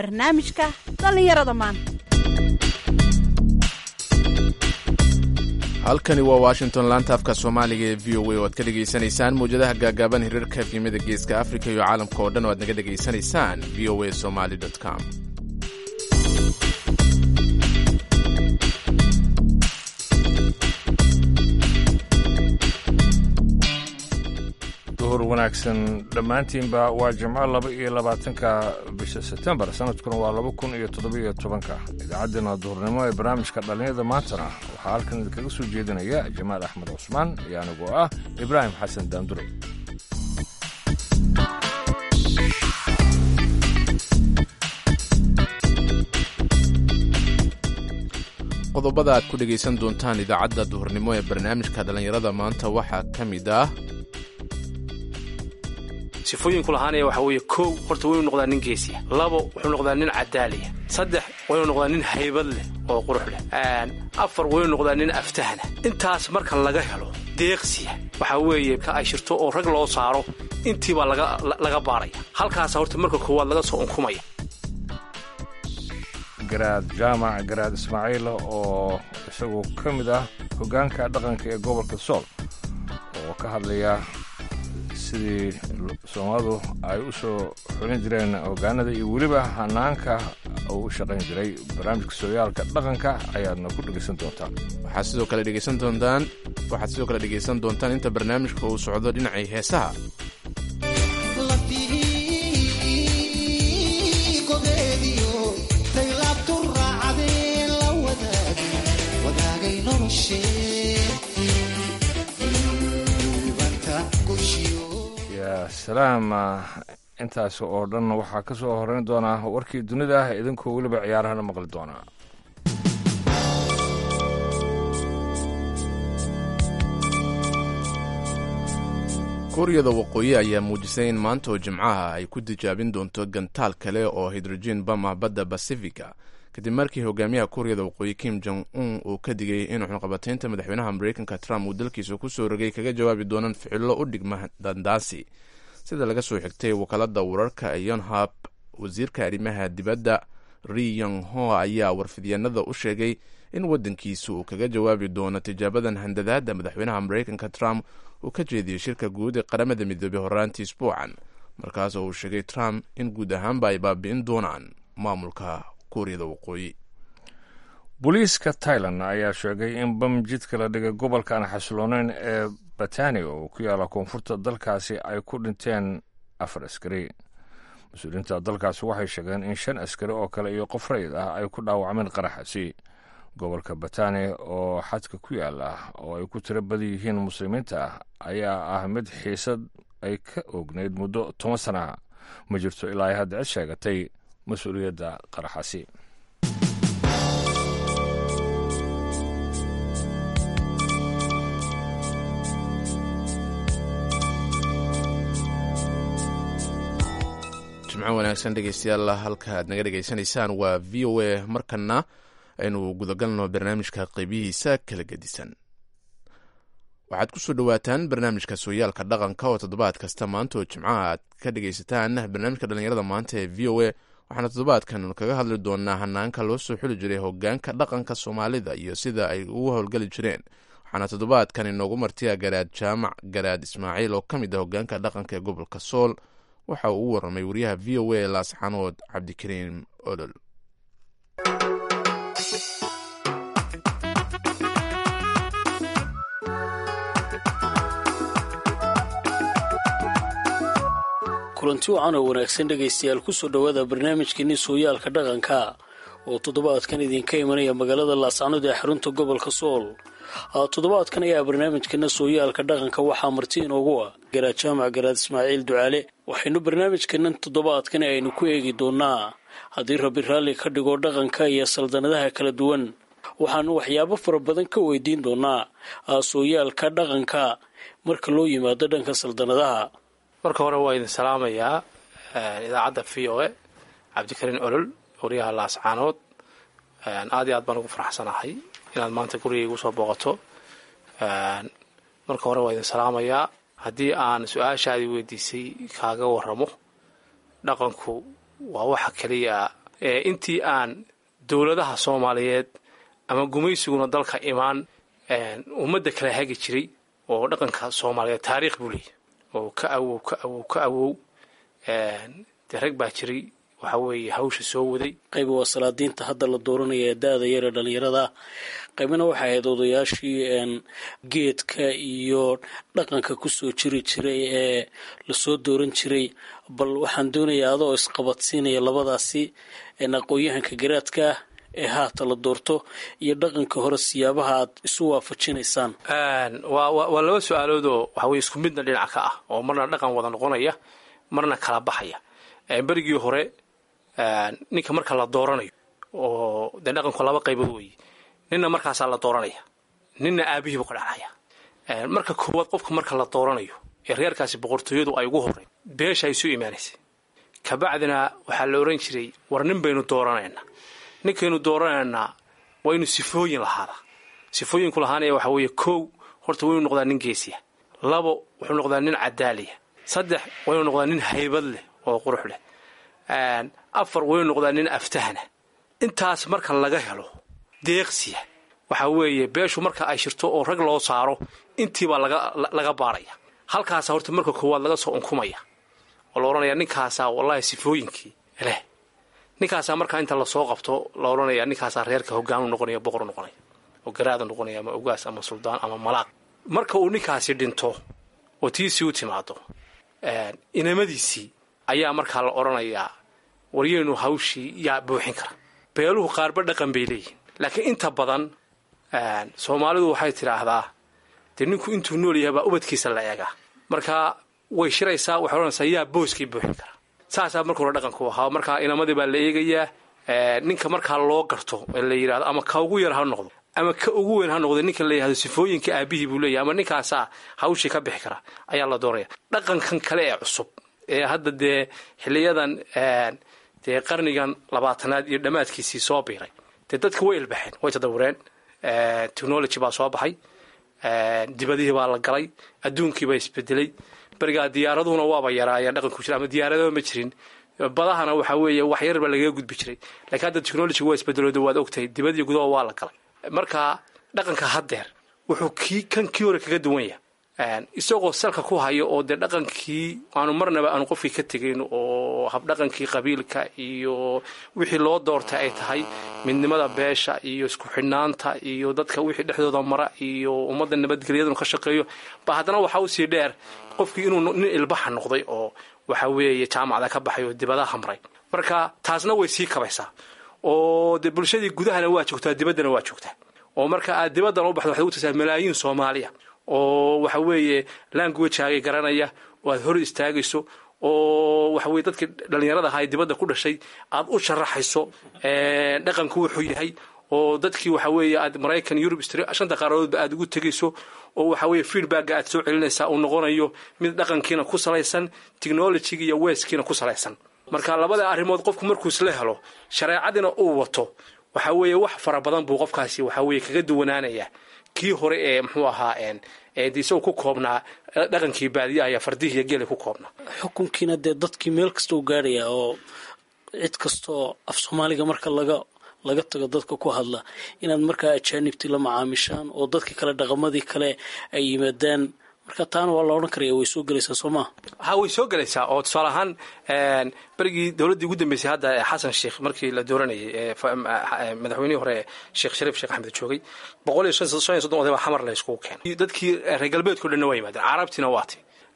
barnaamijka dhallinyarada maanta halkani waa washington laanta afka soomaaliga ee v o a oo aad ka dhegaysanaysaan mawjadaha gaagaaban hirarka efyimada geeska afrika iyo caalamka oo dhan oo aad naga dhegaysanaysaan v o a somaly com duhur wanaagsan dhammaantiinba waa jimco laba iyo labaatanka bisha sebtembar sanadkuna waa laba kun iyo toddobiyo tobanka idaacaddeenna duhurnimo ee barnaamijka dhallinyada maantana waxaa halkan idinkaga soo jeedinaya jamaal axmed cusmaan iyo anigoo ah ibraahim xasan daandure qodobada aad ku dhegaysan doontaan idaacadda duhurnimo ee barnaamijka dhallinyarada maanta waxaa ka mid ah sifooyinku lahaanaya waxaa weeye kow horta waynu noqdaa nin geesiya labo wuxuu noqdaa nin cadaaliya saddex waynu noqdaa nin haybad leh oo qurux leh afar waynu noqdaa nin aftahna intaas marka laga helo deeqsiya waxaa weeye ka ay shirto oo rag loo saaro intiibaa laga baaraya halkaasa horta marka koowaad laga soo unkumaya garaad jaamac garaad ismaaciil oo isagu ka mid ah hoggaanka dhaqanka ee gobolka sool oo ka hadlaya sidii soomaalidu ay u soo xulin jireen hoggaanada iyo weliba hanaanka uu u shaqayn jiray barnaamijka sooyaalka dhaqanka ayaadna ku dhegaysan doontaan waxaad sidoo kale dhegaysan doontaan waxaad sidoo kale dhegaysan doontaan inta barnaamijka uu socdo dhinacii heesaha yaa salaam intaas oo dhan waxaa ka soo horeyn doonaa warkii dunida idinkoo weliba ciyaarahana maqli doonaa kuuriyada waqooyi ayaa muujisay in maanta oo jimcaha ay ku tijaabin doonto gantaal kale oo hidrogen bama badda basifika kadib markii hogaamiyaha kuuriyada waqooyi kim jong un uu ka digay in xunqabataynta madaxweynaha mareykanka trump uu dalkiisa ku soo rogay kaga jawaabi doonaan ficillo u dhigma dandaasi sida laga soo xigtay wakaalada wararka yonhap wasiirka arrimaha dibadda ri yong ho ayaa warfidyaenada u sheegay in waddankiisu uu kaga jawaabi doono tijaabadan handadaada madaxweynaha mareykanka trump uu ka jeediyey shirka guud ee qaramada midoobey horaantii isbuucan markaasoo uu sheegay trump in guud ahaanba ay baabi'in doonaan maamulka kuuriyada waqooyi booliiska tailan ayaa sheegay in bam jidka la dhigay gobolka aan xasilooneyn ee batania oo ku yaalla koonfurta dalkaasi ay ku dhinteen afar askari mas-uuliyiinta dalkaasi waxay sheegeen in shan askari oo kale iyo qof rayid ah ay ku dhaawacmeen qaraxasi gobolka batania oo xadka ku yaala oo ay ku tiro badan yihiin muslimiinta ayaa ah mid xiisad ay ka oognayd muddo toban sana ma jirto ilaa ay hadda cid sheegatay mas-uuliyadda qaraxasi jimco wanaagsan dhegeystayaal halka aad naga dhegaysanaysaan waa v o a markana aynu gudagalno barnaamijka qeybihiisa kala gedisan waxaad kusoo dhowaataan barnaamijka sooyaalka dhaqanka oo toddobaad kasta maanta oo jimcaha aad ka dhegaysataan barnaamijka dhallinyarada maanta ee v o a waxaana toddobaadkan kaga hadli doonaa hanaanka loo soo xuli jiray hogaanka dhaqanka soomaalida iyo sida ay ugu howlgeli jireen waxaana toddobaadkan inoogu martiya garaad jaamac garaad ismaaciil oo ka mid ah hogaanka dhaqanka ee gobolka sool waxa uu u warramay wariyaha v o a laasxanood cabdikariim olol kulanti wacan oo wanaagsan dhegaystayaal kusoo dhowaada barnaamijkeeni sooyaalka dhaqanka oo toddobaadkan idinka imanaya magaalada laascanood ee xarunta gobolka sool toddobaadkan ayaa barnaamijkeena sooyaalka dhaqanka waxaa marti inoogu ah garaad jaamac garaad ismaaciil ducaale waxaynu barnaamijkeenan toddobaadkan aynu ku eegi doonaa haddii rabi raalli ka dhigo dhaqanka iyo saldanadaha kala duwan waxaanu waxyaabo fara badan ka weydiin doonaa sooyaalka dhaqanka marka loo yimaado dhanka saldanadaha marka hore waa idin salaamayaa idaacadda v o a cabdikariin olol wariyaha laascaanood aad iyo aad baan ugu faraxsanahay inaad maanta gurigay igu soo booqato marka hore waa idin salaamayaa haddii aan su-aashaadii weydiisay kaaga waramo dhaqanku waa waxa keliya intii aan dowladaha soomaaliyeed ama gumaysiguna dalka imaan ummadda kala hagi jiray oo dhaqanka soomaaliyeed taariikh buu leeyahy oo ka awow ka awow ka awow dee rag baa jiray waxa weeye hawsha soo waday qayb waa salaadiinta hadda la dooranaya ee da-da yar ee dhallinyarada qaybna waxay ahayd odayaashii geedka iyo dhaqanka kusoo jiri jiray ee lasoo dooran jiray bal waxaan doonayaa adoo isqabadsiinaya labadaasi aqoon-yahanka garaadka ah ee haata la doorto iyo dhaqanka hore siyaabaha aad isu waafajinaysaan waa laba su-aaloodoo waxa weye isku midna dhinaca ka ah oo marna dhaqan wada noqonaya marna kala baxaya berigii hore ninka marka la dooranayo oo dee dhaqanku laba qaybood weeye ninna markaasaa la dooranaya ninna aabihiibu ka dhacaya marka koowaad qofka marka la dooranayo ee reerkaasi boqortooyadu ay ugu horey beesha ay isu imaanaysay kabacdina waxaa la ohan jiray war nin baynu dooranaynaa ninkaynu dooranaynaa waa inu sifooyin lahaadaa sifooyinku lahaanaya waxaa weeye kow horta waynu noqdaa nin geesiya labo wuxuu noqdaa nin cadaaliya saddex waynu noqdaa nin haybad leh oo qurux leh afar waynu noqdaa nin aftahana intaas marka laga helo deeqsiya waxaa weeye beeshu marka ay shirto oo rag loo saaro intiibaa laga baaraya halkaasa horta marka koowaad laga soo unkumaya oo la odhanaya ninkaasaa wallahi sifooyinkii leh ninkaasaa markaa inta lasoo qabto la odhanaya ninkaasaa reerka hogaanu noqonaya boqor noqonaya oo garaada noqonaya ama ogaas ama suldaan ama malaaq marka uu ninkaasi dhinto oo tiisii u timaado inamadiisii ayaa markaa la odhanayaa waryeynu hawshii yaa buuxin kara beeluhu qaarba dhaqan bay leeyihin laakiin inta badan soomaalidu waxay tidhaahdaa dee ninku intuu nool yahay baa ubadkiisa la eegaa marka way shiraysaa waxay odhanaysaa yaa booskii buuxin kara saasaa marka hore dhaqanku ahaa markaa inamadii baa la eegayaa ninka markaa loo garto ee la yidhahdo ama ka ugu yar ha noqdo ama ka ugu weyn ha noqdo ninka la yidhahdo sifooyinka aabihii buu leeyahay ama ninkaasaa hawshii ka bixi kara ayaa la doonaya dhaqankan kale ee cusub ee hadda dee xiliyadan dee qarnigan labaatanaad iyo dhammaadkiisii soo biiray dee dadka way ilbaxeen way tadawureen technology baa soo baxay dibadihii baa la galay adduunkii baa isbedelay berigaa diyaaraduhuna waaba yaraayeen dhaqanku jira ama diyaaradaba ma jirin badahana waxaa weeye wax yar baa lagaga gudbi jiray lakiin hadda technology waa isbedelooda waad ogtahay dibadiyo gudaha waa la galay marka dhaqanka haddeer wuxuu kii kan kii hore kaga duwan yahay isagoo salka ku hayo oo dee dhaqankii aanu marnaba aanu qofkii ka tegayn oo habdhaqankii qabiilka iyo wixii loo doortay ay tahay midnimada beesha iyo isku xidhnaanta iyo dadka wixii dhexdooda mara iyo ummadda nabadgelyadunu ka shaqeeyo ba haddana waxaa usii dheer qofkii inuu nin ilbaxa noqday oo waxa weeye jaamacda ka baxay oo dibadaha maray marka taasna way sii kabaysaa oo dee bulshadii gudahana waa joogtaa dibaddana waa joogtaa oo marka aad dibaddan u baxdo waxad u tagtaa malaayiin soomaaliya oo waxa weeye languageaagay garanaya oo aad hor istaagayso oo waxa weye dadkii dhallinyarada ahaa ee dibadda ku dhashay aad u sharaxayso dhaqanku wuxuu yahay oo dadkii waxa weeye aad maraykan yurub shanta qaaradoodba aad ugu tegayso oo waxa weeye feedbacka aad soo celinaysaa uu noqonayo mid dhaqankiina ku salaysan technologyga iyo weeskiina ku salaysan marka labada arrimood qofku markuu isla helo shareecadiina uu wato waxa weeye wax fara badan buu qofkaasi waxa weeye kaga duwanaanayaa kii hore ee muxuu ahaa isagoo ku koobnaa dhaqankii baadiyaha iyo fardihii iyo geela ku koobnaa xukunkiina dee dadkii meel kasta u gaadhaya oo cid kastaoo af soomaaliga marka laga laga tago dadka ku hadla inaad markaa ajaanibtii la macaamishaan oo dadkii kale dhaqamadii kale ay yimaadaan marka taana waa la odhan karaya way soo gelaysaa soo maa ha way soo gelaysaa oo tusaale ahaan berigii dowladdii ugu dambeysay hadda xasan sheikh markii la dooranayay madaxweynihii hore sheekh shariif sheekh axmed joogay boqol iyo shan iyo soddon oday baa xamar la iskugu keenay dadkii reer galbeedkao dhanna waa yimaadeen carabtiina waati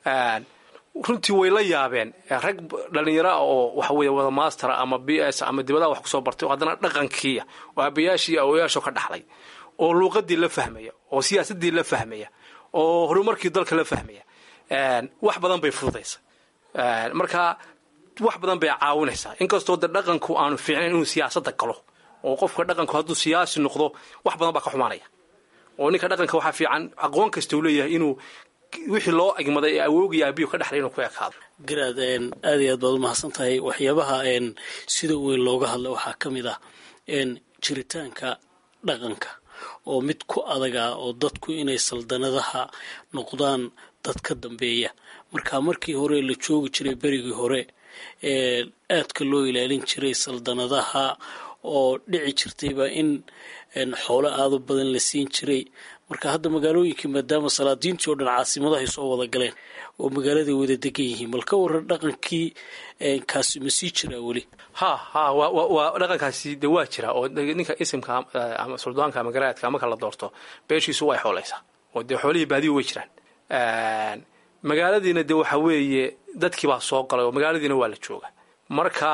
runtii way la yaabeen rag dhallinyaro ah oo waxa weeye wada master ama b s ama dibadaha wax kusoo bartay oo haddana dhaqankiiya oo aabayaashii iyo awoyaasho ka dhaxlay oo luuqadii la fahmaya oo siyaasadii la fahmaya oo horumarkii dalka la fahmaya wax badan bay fududaysa marka wax badan bay caawinaysaa inkastoo de dhaqanku aanu fiicnayn inuu siyaasadda galo oo qofka dhaqanku hadduu siyaasi noqdo wax badan baa ka xumaanaya oo ninka dhaqanka waxaa fiican aqoon kasta uu leeyahay inuu wixii loo egmaday ee awoogiyo aabiyu ka dhexlay inuu ku ekaado garaad aad iyo aad baad umahadsan tahay waxyaabaha sida weyn looga hadla waxaa ka mid ah jiritaanka dhaqanka oo mid ku adaga oo dadku inay saldanadaha noqdaan dad ka dambeeya marka markii hore la joogi jiray berigii hore aadka loo ilaalin jiray saldanadaha oo dhici jirtayba in xoolo aada u badan la siin jiray marka hadda magaalooyinkii maadaama salaadiintii oo dhan caasimadahay soo wada galeen oo magaaladay wada degan yihiin bal ka waran dhaqankii kaasi ma sii jiraa weli ha ha waa dhaqankaasi de waa jira oo ninka isimka ama suldaanka ama garaadka marka la doorto beeshiisu way xoolaysaa oo dee xoolihii baadiyu way jiraan magaaladiina de waxa weeye dadkii baa soo galay oo magaaladiina waa la jooga marka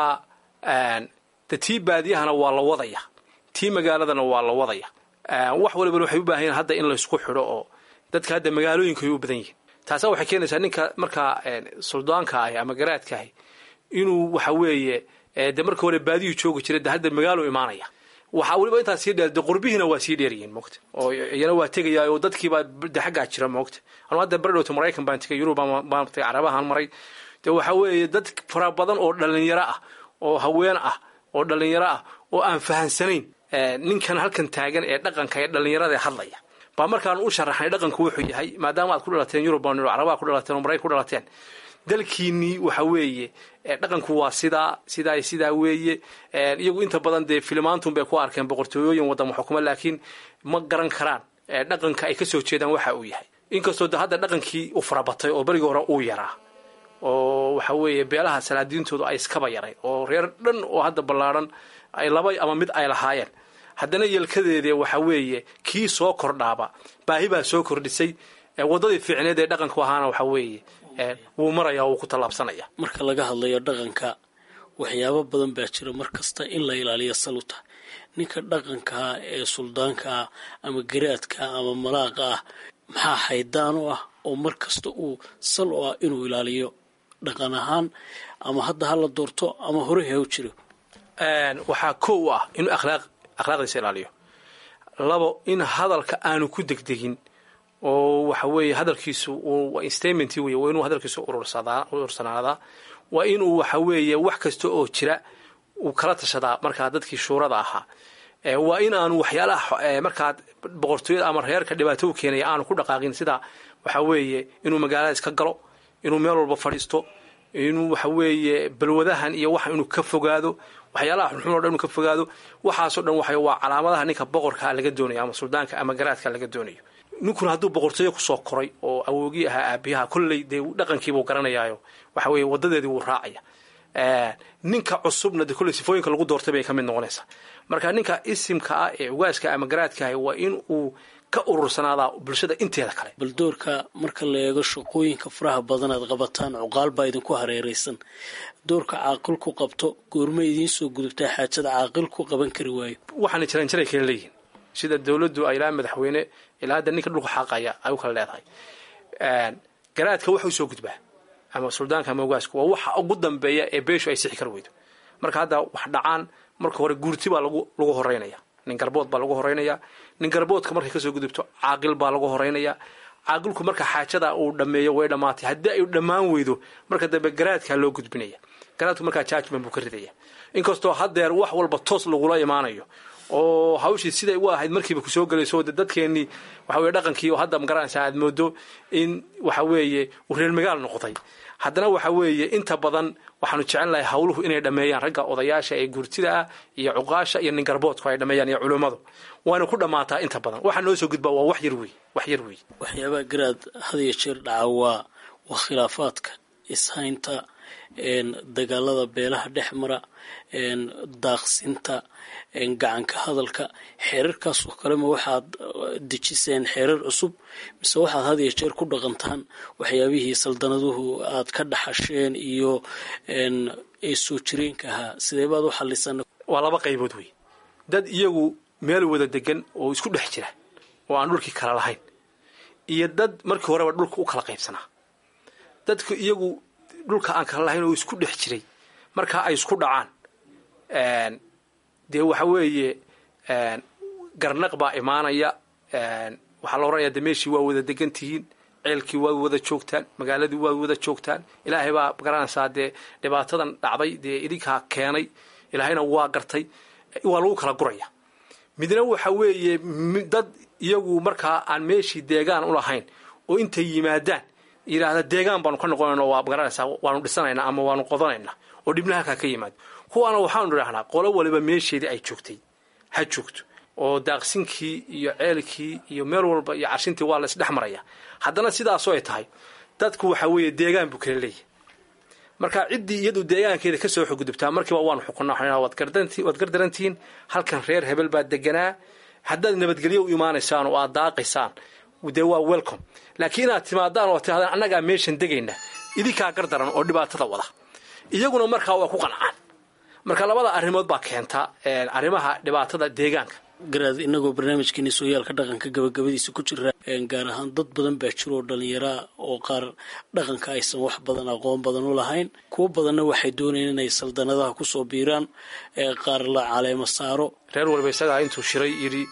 de tii baadiyahana waa la wadaya tii magaaladana waa la wadaya wax walibana waxay u baahan yihin hadda in laysku xidho oo dadka hadda magaalooyinka ay u badan yihin taasa waxay keenaysaa ninka markaa suldaanka ahi ama garaadka ahi inuu waxa weeye de marka hore baadiyuu joogi jiray de hadda magaalo imaanaya waxaa weliba intaa sii dheer de qurbihiina waa sii dheeryihiin moogta oo iyana waa tegaya oo dadkiibaa de xaggaa jira moogta anu hadda bardhowta maraykan baan tegay yurub baan tagay carabahan maray de waxa weeye dad fara badan oo dhalinyaro ah oo haween ah oo dhalinyaro ah oo aan fahansanayn ninkan halkan taagan ee dhaqanka ee dhalinyarada hadlaya baa markaan u sharaxnay dhaqanku wuxuu yahay maadaama aad ku dhalateen yurub baan carabaa ku dhalateen oo maraykan ku dhalateen dalkiinii waxa weeye dhaqanku waa sidaa sidaa sidaa weeye iyagu inta badan dee filimaantun bay ku arkeen boqortooyooyin wadama xukuma laakiin ma garan karaan dhaqanka ay kasoo jeedaan waxa uu yahay inkastoo de hadda dhaqankii u farabatay oo berigii hore uu yaraa oo waxa weeye beelaha salaadiintoodu ay iskaba yaray oo reer dhan oo hadda ballaadhan ay laba ama mid ay lahaayeen haddana yelkadeedee waxa weeye kii soo kordhaaba baahi baa soo kordhisay waddadii fiicneed ee dhaqanku ahaana waxa weeye wuu maraya wuu ku tallaabsanaya marka laga hadlayo dhaqanka waxyaabo badan baa jira mar kasta in la ilaaliyo saluta ninka dhaqankaa ee suldaankaa ama garaadka ama malaaqa ah maxaa haydaan u ah oo mar kasta uu sal u ah inuu ilaaliyo dhaqan ahaan ama hadda ha la doorto ama hore ha u jiro waxaa kow u ah inuu akhlaaq akhlaaqdiisa ilaaliyo labo in hadalka aanu ku degdegin oo waxa weeye hadalkiisu statement wey waa inuu hadalkiisu urursanaadaa waa inuu waxa weeye wax kasta oo jira uu kala tashadaa markaa dadkii shuurada ahaa waa in aanu waxyaalaha markaa boqortooyada ama reerka dhibaato u keenaya aanu ku dhaqaaqin sida waxa weeye inuu magaalada iska galo inuu meel walba fadhiisto inuu waxa weeye balwadahan iyo waxa inuu ka fogaado waxyaalaha xunxun o dhan inuu ka fogaado waxaasoo dhan waxa waa calaamadaha ninka boqorka laga doonayo ama suldaanka ama garaadka laga doonayo ninkuna hadduu boqortooyo kusoo koray oo awoogii ahaa aabiyaha kolley dee dhaqankiibuu garanayaayo waxa weeye wadadeedii wuu raacaya ninka cusubna de kolley sifooyinka lagu doortay bay ka mid noqonaysaa marka ninka isimka ah ee ugaaska ama garaadka ah waa in uu ka urursanaadaa bulshada inteeda kale bal doorka marka la eego shaqooyinka faraha badan aad qabataan cuqaal baa idinku hareeraysan doorka caaqilku qabto goorma idiin soo gudubtaa xaajada caaqilku qaban kari waayo waxaana jiraan jiray kala leeyihiin sida dowladdu ay ilaa madaxweyne ilaa hadda ninka dhulka xaaqaya ay u kala leedahay garaadka wax u soo gudbaa ama suldaanka ama ugaasku waa waxa ugu dambeeya ee beeshu ay sixi kar weydo marka hadda wax dhacaan marka hore guurti baa lagu lagu horeynaya nin garbood baa lagu horeynaya nin garboodka markay kasoo gudubto caaqil baa lagu horeynaya caaqilku marka xaajada uu dhameeyo way dhammaatay haddii ay dhammaan weydo marka dambe garaadkaa loo gudbinaya garaadku markaa judgment buu ka ridaya inkastoo haddeer wax walba toos lagula imaanayo oo hawshii siday u ahayd markiiba kusoo gelayso de dadkeennii waxa weye dhaqankii oo hadda magaranaysaa aad moodo in waxa weeye uu reer magaal noqday haddana waxa weeye inta badan waxaanu jecel lahay hawluhu inay dhammeeyaan ragga odayaasha ee gurtida ah iyo cuqaasha iyo nin garboodku ay dhammeeyaan iyo culummadu waana ku dhammaataa inta badan waxaa noo soo gudbaa waa wax yar wey wax yar wey waxyaabaha garaad had iyo jeer dhaca waa waa khilaafaadka ishaynta dagaalada beelaha dhex mara daaqsinta gacanka hadalka xeerarkaasoo kalema waxaad dejiseen xeerar cusub mise waxaad had iyo jeer ku dhaqantaan waxyaabihii saldanaduhu aad ka dhaxasheen iyo ee soo jireenka ahaa sidee baad u xallisan waa laba qaybood wey dad iyagu meel wada degan oo isku dhex jira oo aan dhulkii kala lahayn iyo dad markii horeba dhulka u kala qaybsanaa dadku iyagu dhulka aan kala lahayn oo isku dhex jiray markaa ay isku dhacaan dee waxa weeye garnaq baa imaanaya waxaa la odhanaya de meeshii waa wada degan tihiin ceelkii waa wada joogtaan magaaladii waa wada joogtaan ilaahay baa garanaysaa dee dhibaatadan dhacday dee idinkaa keenay ilaahayna waa gartay waa lagu kala guraya midna waxa weeye dad iyagu markaa aan meeshii deegaan u lahayn oo intay yimaadaan yidhaahda deegaan baanu ka noqonayna waa garanaysaa waanu dhisanaynaa ama waanu qodanaynaa oo dhibna halkaa ka yimaado kuwaana waxaanu idhahnaa qolo waliba meesheedii ay joogtay ha joogto oo daaqsinkii iyo ceelkii iyo meel walba iyo carshintii waa la isdhex maraya haddana sidaasoo ay tahay dadku waxa weeye deegaan buu kala leeyahay marka ciddii iyadu deegaankeeda ka soo xugudubtaa markiiba waanu xukunaa waad gardarantihiin halkan reer hebel baa deganaa haddaad nabadgelyo u imaanaysaan oo aad daaqaysaan dee waa welcome laakiin inaad timaadaan oo tiahdaan annagaa meeshan degayna idinkaa gardaran oo dhibaatada wada iyaguna markaa waa ku qancaan marka labada arrimood baa keenta arrimaha dhibaatada deegaanka garaad inagoo barnaamijkeeni sooyaalka dhaqanka gabagabadiisa ku jira gaar ahaan dad badan baa jiro oo dhallinyaraa oo qaar dhaqanka aysan wax badan aqoon badan u lahayn kuwo badanna waxay doonayeen inay saldanadaha kusoo biiraan qaar la caleemo saaro reer waliba isagaa intuu shiray yidhi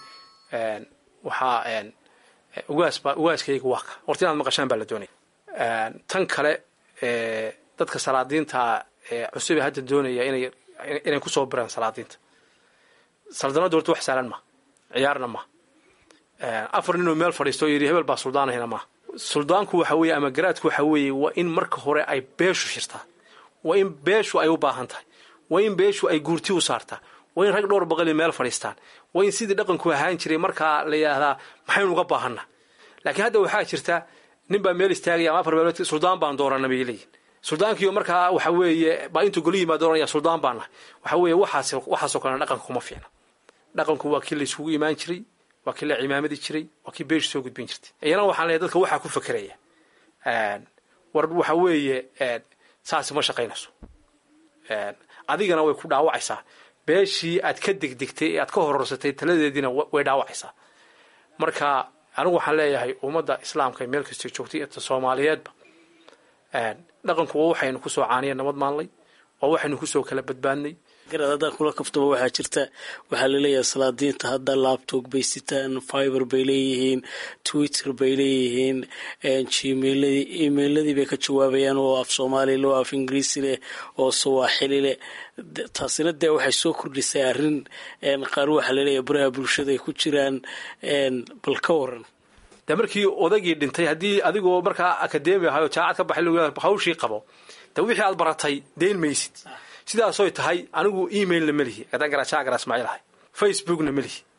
waxaa ugaasba ugaaskayga waa ka horta inaad maqashaan baa la doonaya tan kale dadka salaadiinta cusube hadda doonaya inay inay kusoo biraan salaadiinta saldanadu horta wax saalan ma ciyaarna ma afar ninoo meel fadhiisto yidhi hebel baa suldaanahina ma suldaanku waxa weeye ama garaadku waxa weeye waa in marka hore ay beeshu shirtaa waa in beeshu ay u baahan tahay waa in beeshu ay guurti u saartaa waa in rag dhowr baqali meel fadhiistaan waa in sidii dhaqanku ahaan jiray markaa la yidhaahdaa maxaynu uga baahanna laakiin hadda waxaa jirta nin baa meel istaagaya ama afar meelood suldaan baan doorana bay leeyihin suldaankiiyo markaa waxa weeye baa intuu goli yimaad oranaya suldaan baan nahay waxa weeye waxaas waxaasoo kalena dhaqanka kuma fiicna dhaqanku waa kii la isugu imaan jiray waa kii la cimaamadi jiray waa kii beeshu soo gudbin jirtay iyana waxaan leeyahay dadka waxaa ku fakeraya war waxa weeye saasi ma shaqaynayso adigana way ku dhaawacaysaa beeshii aad ka degdegtay ee aad ka hororsatay taladeediina way dhaawacaysaa marka anigu waxaan leeyahay ummadda islaamka meel kastoo joogtay ta soomaaliyeedba dhaqanku waa waxaynu kusoo caaniya nabad maanlay waa waxaynu kusoo kala badbaadnay garaad haddaan kula kaftaba waxaa jirta waxaa laleeyahay salaadiinta hadda labtog bay sitaan fiber bay leeyihiin twitter bay leeyihiin gmailadii emailadii bay ka jawaabayaan oo af soomaali leh oo af ingiriisi leh oo sawaaxili leh taasina dee waxay soo kordhisay arrin qaar waxaa laleeyahay baraha bulshada ay ku jiraan bal ka waran de markii odagii dhintay haddii adigoo markaa akademi ahay oo jaacad ka baxay l hawshii qabo de wixii aad baratay dayn maysid sidaasoy tahay anigu emailna ma lihi adaan garaajaagara ismaaciil ahay facebookna ma lihi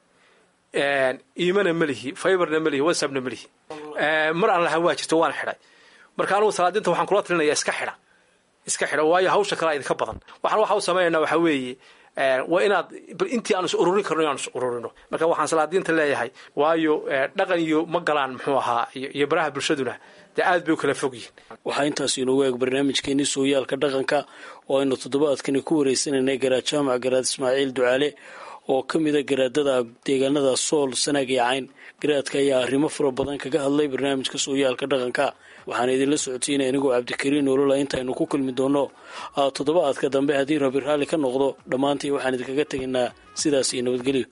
imana ma lihi fiberna ma lihi whatsappna ma lihi mar aan lahaa waa jirto waan xidhay marka anigu salaadinta waxaan kula talinaya iska xidha iska xidha waayo hawsha kalea idinka badan waxaan waxa u samaynayna waxaa weeye waa inaad intii aan is ururin karno inaan is ururino marka waxaan salaadiinta leeyahay waayo dhaqan iyo ma galaan muxuu ahaa iyo baraha bulshaduna dee aad bay u kala fog yihin waxaa intaas inoogu eeg barnaamijkeenii sooyaalka dhaqanka oo aynu toddobaadkani ku wareysanaynay garaad jaamac garaad ismaaciil ducaale oo ka mida garaadada deegaanada sool sanaag iyo cayn garaadka ayaa arrimo fara badan kaga hadlay barnaamijka sooyaalka dhaqanka waxaan idinla socotiinay anigoo cabdikariin olola intaaynu ku kulmi doonno toddobaadka dambe haddii rabi raalli ka noqdo dhammaantii waxaan idinkaga tegaynaa sidaas iyo nabadgelyo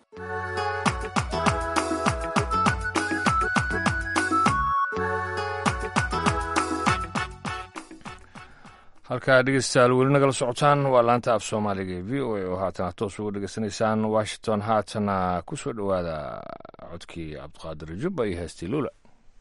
halkaa dhegeystayaal weli nagala socotaan waa laanta af soomaaliga ee v o a oo haatana toos uga dhegeysanaysaan washington haatana ku soo dhowaada codkii cabdiqaadir jubba iyo heestii luula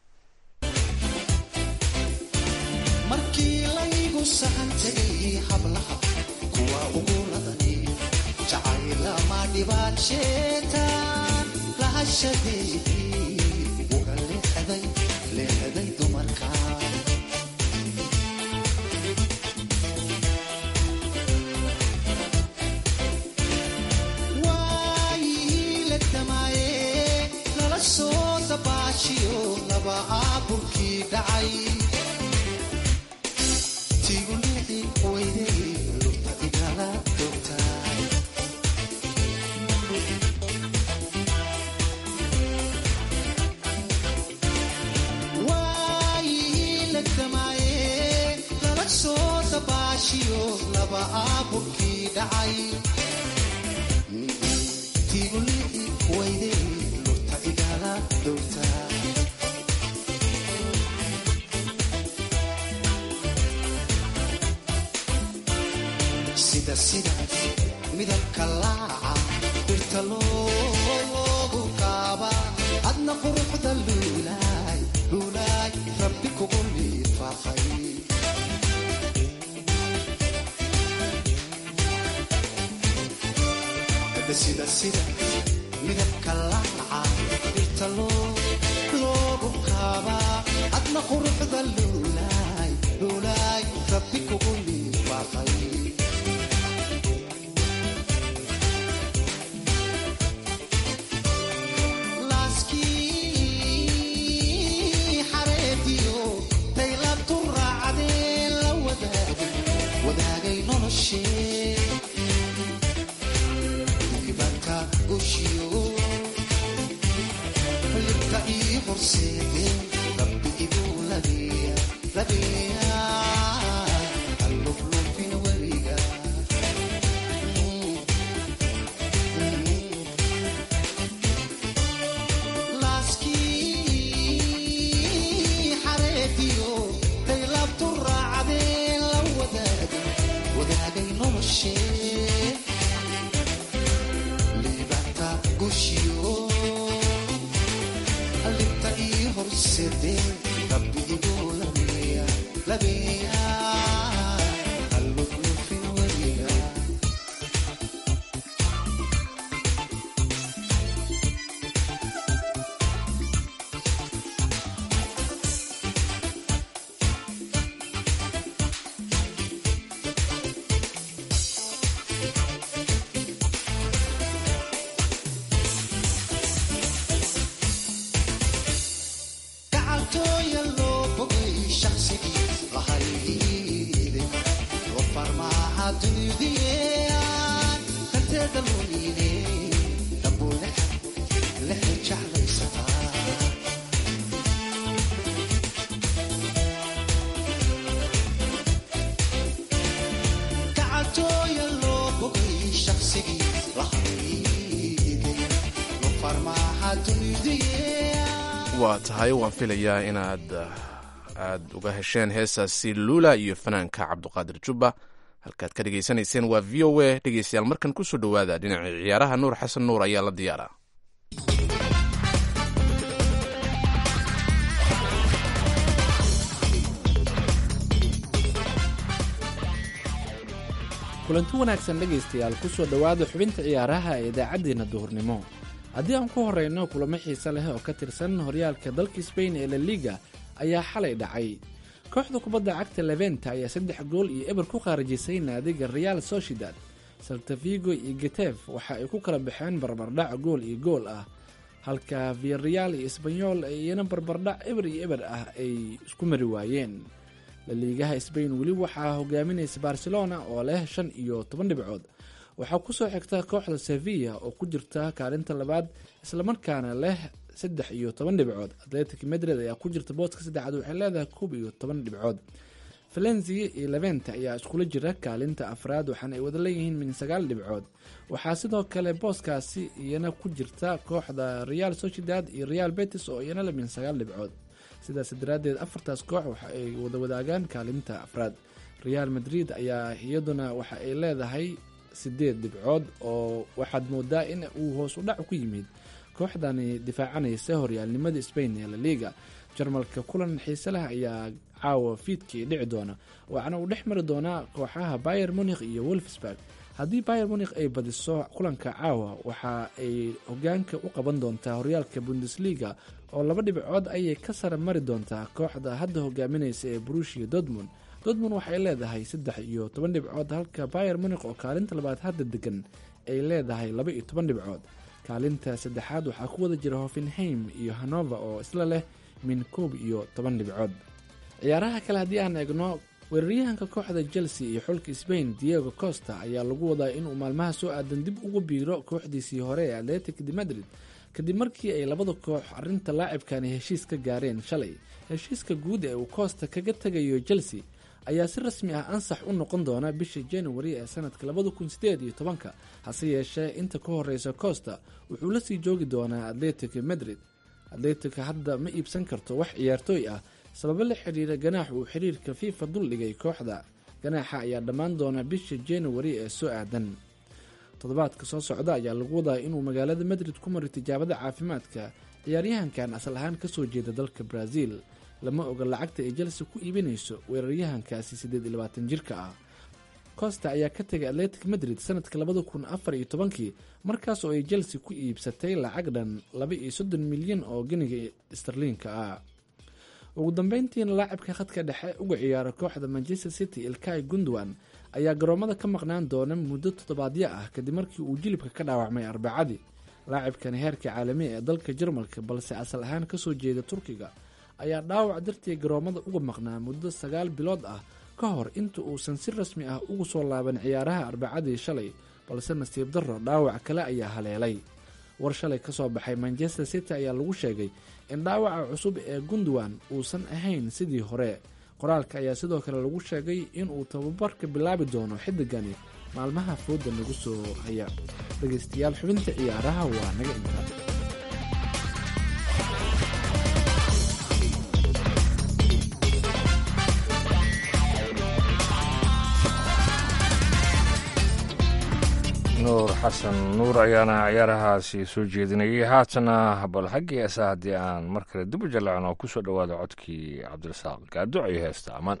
markii laygu sahan tegay hablaha kuwa ugu ladani jacaylama dhibaad sheetaan lahashadeedii uga leexday leexday dumarka soo dabaajiyo laba aaburkii dhacay tigulii weyday lurta igala doogtaay waayii la damaaye lala soo dabaashiyo laba aaburkii dhacay tigulii weyday sida sidaas midabka laaca dhirta loogu kaaba adna quruxda luulaay luulaay rabbi kugu liifa sida midabka laaca dhirta loogu kaabaa adna quruxda luulaay luulaay rabbi kugu liibaaqay laaskii xareediyo daylabtu raacdee la wadaagay wadaagay noloshee dibanka gushiyo libta ii horseedee rabbi iguu labeeya labeeya alluflufin weliga laaskii xareediyo daylabtu raacdee la wadaagay wadaagay noloshee liibanta gushiyo libta ii horseedee rabbi iguu labeeya labeeya alluflufin weliga gacaltooya loo bogay shaqsigii lahayde loo farmaaha dunidiyaan kanteeda lumiine dambuu lexe jeclaysataa gacaltooya loo bogay shaqsigii lahayde loo farmaaha dunidiyaan waa tahay waan filayaa inaad aad uga hesheen heesaasi luula iyo fanaanka cabduqaadir jubba halkaad ka dhegaysanayseen waa v o a dhegeystayaal markan kusoo dhowaada dhinaca ciyaaraha nuur xasan nuur ayaa la diyaara kulanti wanaagsan dhegaystayaal kusoo dhowaada xubinta ciyaaraha ee idaacaddeenna duhurnimo haddii aan ku horeyno kulamo xiise leh oo ka tirsan horyaalka dalka sbain ee la liga ayaa xalay dhacay kooxda kubadda cagta leventa ayaa saddex gool iyo eber ku qaarajisay naadiga real sociedad saltavigo iyo getef waxa ay ku kala baxeen barbardhac gool iyo gool ah halka viareal iyo sbanyol iyana barbardhac eber iyo eber ah ay isku mari waayeen laliigaha sbain weli waxaa hogaaminaysa barcelona oo leh shan iyo toban dhibcood waxaa kusoo xigta kooxda sevilla oo ku jirta kaalinta labaad islamarkaana leh saddex iyo toban dhibcood atletic madrid ayaa ku jirta booska saddexaad waxay leedahay koob iyo toban dhibcood valenzia iyo leventa ayaa iskula jira kaalinta afraad waxaana ay wada leeyihiin min sagaal dhibcood waxaa sidoo kale booskaasi iyana ku jirta kooxda real sociedad iyo real betis oo iyana le min sagaal dhibcood sidaas daraaddeed afartaas koox waxa ay wada wadaagaan kaalinta afraad real madrid ayaa iyaduna waxa ay leedahay sideed dhibcood oo waxaad moodaa in uu hoos u dhac ku yimid kooxdani difaacanaysa horyaalnimada spain ee la liga jarmalka kulan xiise leh ayaa caawa fiidkii dhici doona waxaana uu dhex mari doonaa kooxaha bayer munikh iyo wolfsburg haddii bayer munikh ay badiso kulanka caawa waxa ay hogaanka u qaban doontaa horyaalka bundesliga oo laba dhibcood ayay ka sara mari doontaa kooxda hadda hogaaminaysa ee brushia dortmund dortmund waxay leedahay saddex iyo toban dhibcood halka bayer munikh oo kaalinta labaad hadda degan ay leedahay laba iyo toban dhibcood kaalinta saddexaad waxaa ku wada jira hoffenheim iyo hanover oo isla leh min koob iyo toban dhibcood ciyaaraha kale haddii aan eegno weeraryahanka kooxda chelsea iyo xulka sbain diego costa ayaa lagu wadaa inuu maalmaha soo aadan dib ugu biiro kooxdiisii hore ee atletic de madrid kadib markii ay labada koox arinta laacibkani heshiis ka gaareen shalay heshiiska guud ee uu costa kaga tegayo chelsea ayaa si rasmi ah ansax u noqon doona bisha january ee sanadka labada kun sideed iyo tobanka hase yeeshee inta ka horeysa costa wuxuu la sii joogi doonaa atletic madrid atletic hadda ma iibsan karto wax ciyaartooy ah sababo la xiriira ganaax uu xiriirka fifa duldhigay kooxda ganaaxa ayaa dhammaan doona bisha january ee soo aadan toddobaadka soo socda ayaa lagu wadaa inuu magaalada madrid ku maro tijaabada caafimaadka ciyaaryahankan asal ahaan kasoo jeeda dalka brazil lama oga lacagta ay chelsea ku iibinayso weeraryahankaasi siddeed iyo labaatan jirka ah costa ayaa ka tegay atletic madrid sanadka labada kun afar iyo tobankii markaas oo ay chelsea ku iibsatay lacag dhan laba iyo soddon milyan oo geniga starliinka ah ugu dambeyntiina laacibka khadka dhexe uga ciyaara kooxda manchester city ilkai gundwan ayaa garoomada ka maqnaan doona muddo toddobaadyo ah kadib markii uu jilibka ka dhaawacmay arbacadii laacibkani heerka caalamiya ee dalka jarmalka balse asal ahaan kasoo jeeda turkiga ayaa dhaawac dartii garoomada uga maqnaa muddo sagaal bilood ah ka hor inta uusan si rasmi ah ugu soo laaban ciyaaraha arbacadii shalay balse nasiib darro dhaawac kale ayaa haleelay war shalay kasoo baxay manchester city ayaa lagu sheegay in dhaawaca cusub ee gundwan uusan ahayn sidii hore qoraalka ayaa sidoo kale lagu sheegay inuu tababarka bilaabi doono xidigani maalmaha fooda nagu soo haya dhegeystayaal xubinta ciyaaraha waa naga intaa nuur xasan nuur ayaana ciyaarahaasi soo jeedinayay haatana bal xaggii esa haddii aan mar kale dib u jallacno ku soo dhowaada codkii cabdirasaaq gaaduc iyo heesta amaan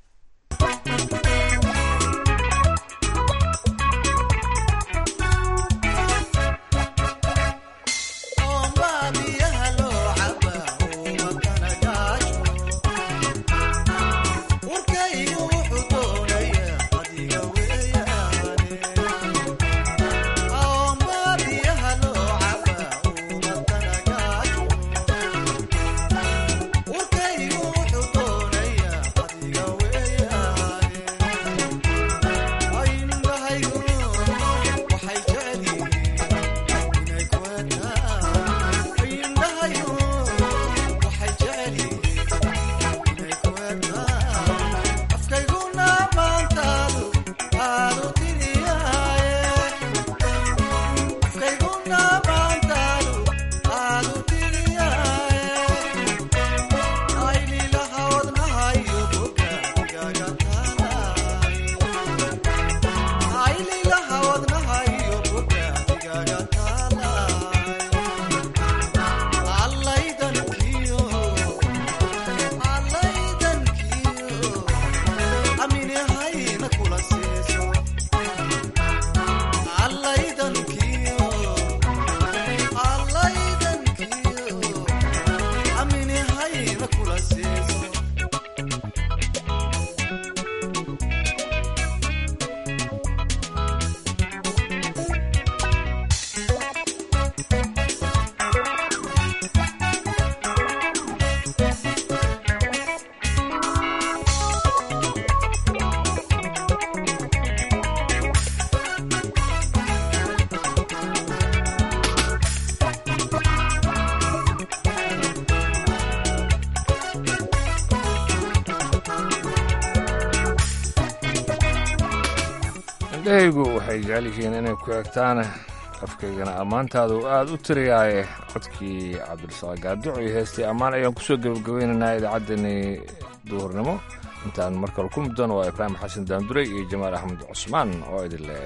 indhahaygu waxay jecel yihiin inay ku egtaan afkaygana ammaantaadu aad u tiriyaaye codkii cabdirasaaq gaaduc iyo heestii ammaan ayaan kusoo gebagabeynaynaa idaacaddani duhurnimo intaan markale ku muddan waa ibraahim xasan daandurey iyo jamaal axmed cusmaan oo idin leh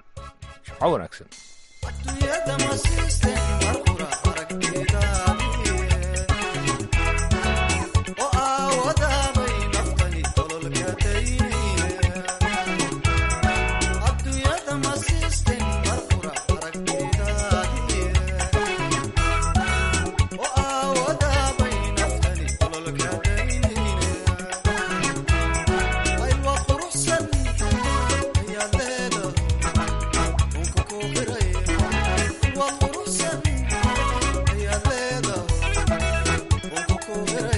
jimco wanaagsan Thank you.